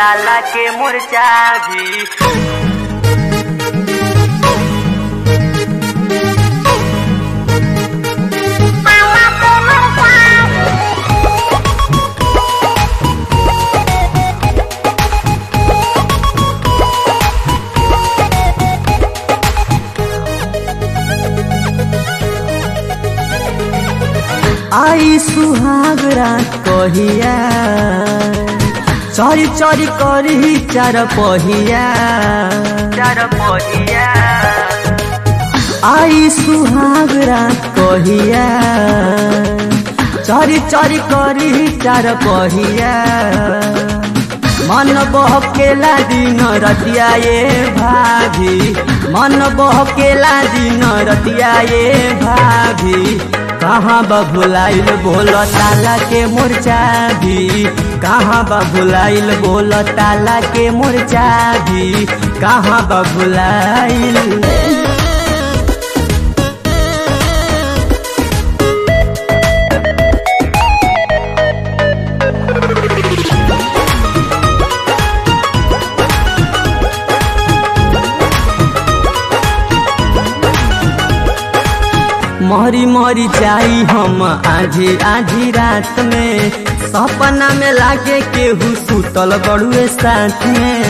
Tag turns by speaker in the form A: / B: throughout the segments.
A: ताला के मुरचा भी
B: आई सुहाग रात कहिया चरी चरी करी चार पहिया
A: चार पहिया
B: आई सुहाग रात कहिया चरी चरी करी चार पहिया मन बहकेला दिन रतिया ये भाभी मन बहकेला दिन रतिया ये भाभी कहाँ बबुलाइल बोल ताला के मुरचा भी कहाँ बबुलाइल बोल ताला के मुरचा भी कहाँ बबुलाइल मरी मरी जाई हम आधी आधी रात में सपना में लागे केहू सुतल बड़ुए साथ में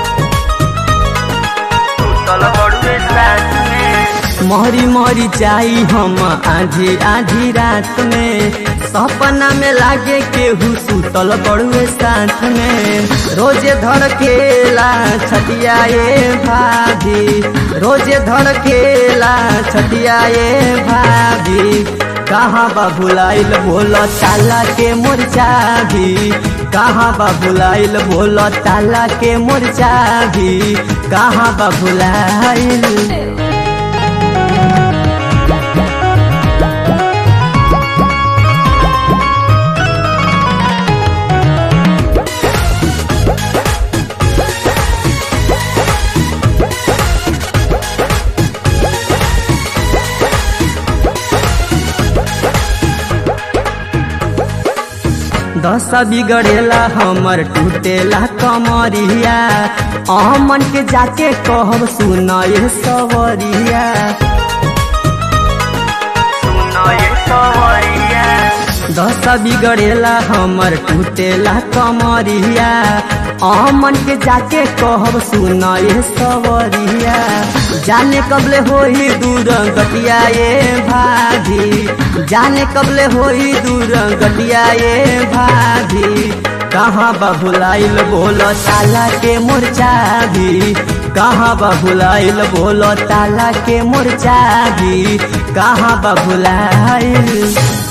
A: सुतल बड़ुए साथ में
B: मरी मरी जाई हम आधी आधी रात में सपना में लागे केहू सुतल बड़ुए साथ में रोजे धड़केला छटिया ये भाभी रोजे धड़केला छटिया ये भाभी कहाँ बाबुलाइल बोल ताला के मुरचा भी कहाँ बाबुलाइल बोल ताला के मुरचा भी कहाँ बाबुलाइल दशा बिगड़ेला हमर टूटेला कमरिया अमन के जाके कहब सुनए सवरिया
A: सुनो ये सवरिया
B: दशा बिगड़ेला हमर टूटेला कमरिया अमन के जाके कहब सुनए सवरिया जाने कबले होई दूर गटिया ये भाभी जाने कबले होई दूर गटिया ये भाभी कहाँ बबुलाइल बोल ताला के मुरचा भी कहाँ बबुलाइल बोल ताला के मुरचा भी कहाँ बबुलाइल